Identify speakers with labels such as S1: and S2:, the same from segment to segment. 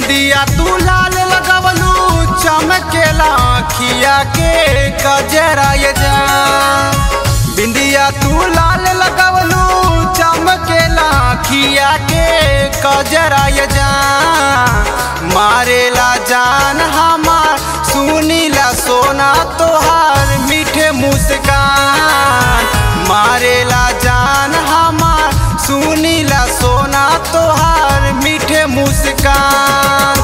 S1: बिंदिया तू लाल लगवलू चमकेला खिया के गजरा ये जान बिंदिया तू लाल लगवलू चमकेला खिया के गजरा ये जान मारेला जान हमार सुनीला सोना तोहार मीठे मुस्कान मारेला जान हमार सुनीला सोना तोहार मीठे मुस्कान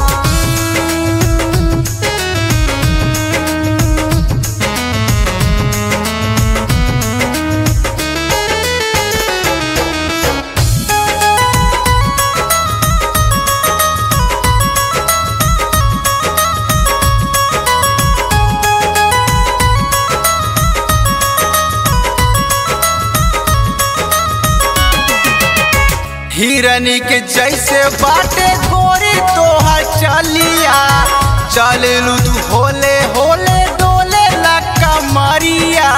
S1: हिरनी के जैसे बाटे गोरी तोहर चलिया चललू तू होले होले डोले लक्का मारिया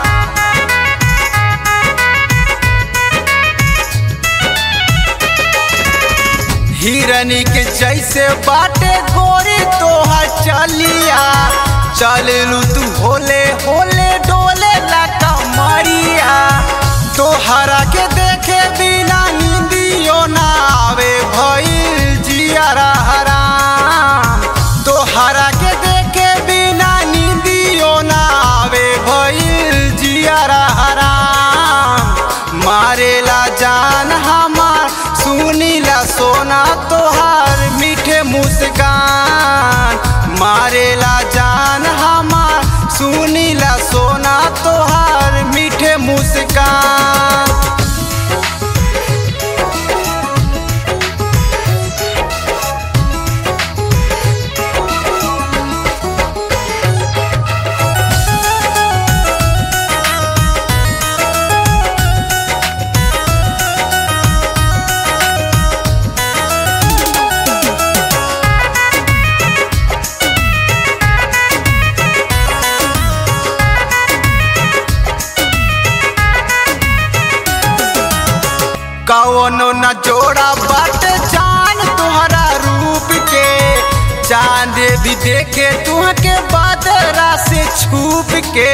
S1: हिरनी के जैसे बाटे गोरी तोहर चलिया चललू तू होले होले डोले लक्का मारिया तोहरा के देखे बिना नींदियो ना आवे भइल जियारा हराम तोहरा के देखे बिना नींदियो ना आवे भइल जियारा हराम मारेला जान हमार सुनीला सोना तोहार मीठे मुस्कान मारेला जान हमार सुनीला सोना तोहार मीठे मुस्कान कौनो न जोड़ा बाटे जान तुहरा रूप के चांद भी देखे तुहके बादरा से छुप के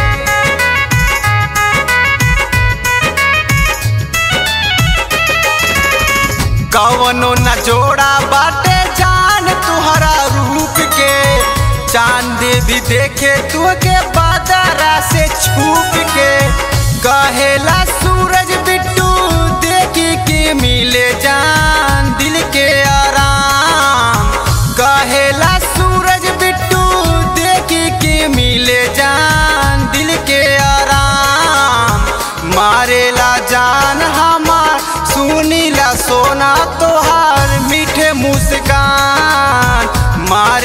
S1: कौनो न जोड़ा बाटे जान तुहरा रूप के चांद भी देखे तुहके बादरा से छुप के कहेला सूरज बिट्टू देखी के मिले जान दिल के आराम कहेला सूरज बिट्टू देखी के मिले जान दिल के आराम मारेला जान हमार सुनीला सोना तोहार मीठे मुस्कान मार